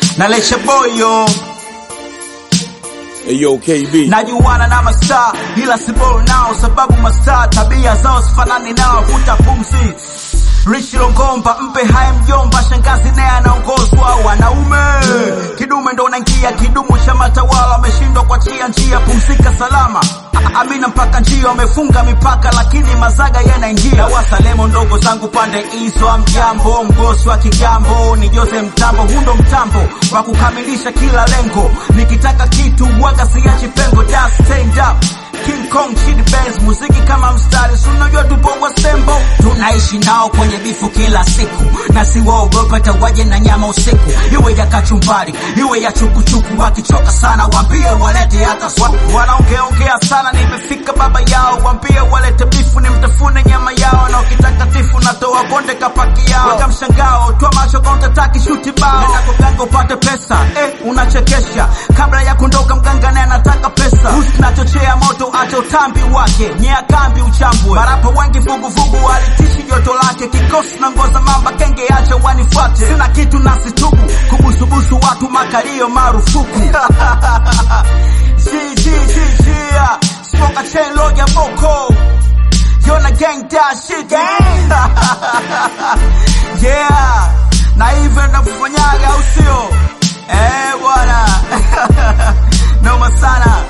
na leche boyo Ayo, KB. najuana na mastaa ila sibol nao sababu mastaa tabia zao sifanani nao vuta pumzi Richi Longomba mpe haya mjomba, shangazi naye anaongozwa wanaume. Kidume ndo unaingia kidumu cha matawala, wameshindwa kuachia njia, pumzika salama. A- Amina mpaka njia wamefunga mipaka, lakini mazaga yanaingia. Wasalemo ndogo zangu pande hizo, mjambo mgosi wa Kigambo ni Jose Mtambo, hundo mtambo wa kukamilisha kila lengo. Nikitaka kitu waga siachi pengo, just stand up King Kong Chidi Benz, muziki kama mstari, si unajua tupo kwa stembo. Tunaishi nao kwenye bifu kila siku, na siwaogopa hata waje na nyama usiku, iwe ya kachumbari, iwe ya chukuchuku. Wakichoka sana waambie walete hata supu. Wanaongeongea sana, nimefika baba yao, waambie walete bifu, nimtafune nyama yao, na ukitaka tifu natoa bonde kapaki yao. Weka mshangao, toa macho kaunta taki shuti bao, nenda kwa mganga upate pesa. Eh, unachekesha kabla ya kuondoka, mganga naye anataka pesa. Usinachochea moto acha utambi wake, nyea kambi uchambwe. Marapa wengi vuguvugu walitishi joto lake, kikosi na ngoza mamba kenge, acha wanifuate. Sina kitu nasitubu kubusubusu watu, makalio marufuku. G, G, G, G, yeah. Smoke a chain loja boko Yona gang that shit Yeah Na hivyo ndakufanyaga au sio Eh bwana Noma sana